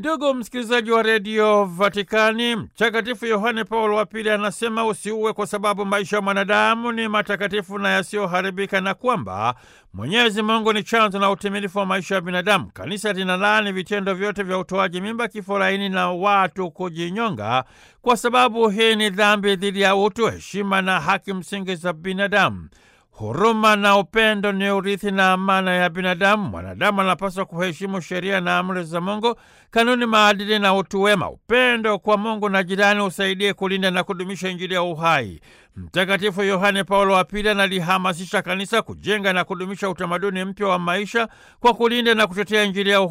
Ndugu msikilizaji wa redio Vatikani, Mtakatifu Yohane Paulo wa Pili anasema usiue kwa sababu maisha ya mwanadamu ni matakatifu na yasiyoharibika, na kwamba Mwenyezi Mungu ni chanzo na utimilifu wa maisha ya binadamu. Kanisa linalaani vitendo vyote vya utoaji mimba, kifo laini na watu kujinyonga, kwa sababu hii ni dhambi dhidi ya utu, heshima na haki msingi za binadamu. Huruma na upendo ni urithi na amana ya binadamu. Mwanadamu anapaswa kuheshimu sheria na amri za Mungu, kanuni, maadili na utu wema. Upendo kwa Mungu na jirani usaidie kulinda na kudumisha Injili ya uhai. Mtakatifu Yohane Paulo wa Pili analihamasisha kanisa kujenga na kudumisha utamaduni mpya wa maisha kwa kulinda na kutetea Injili ya uhai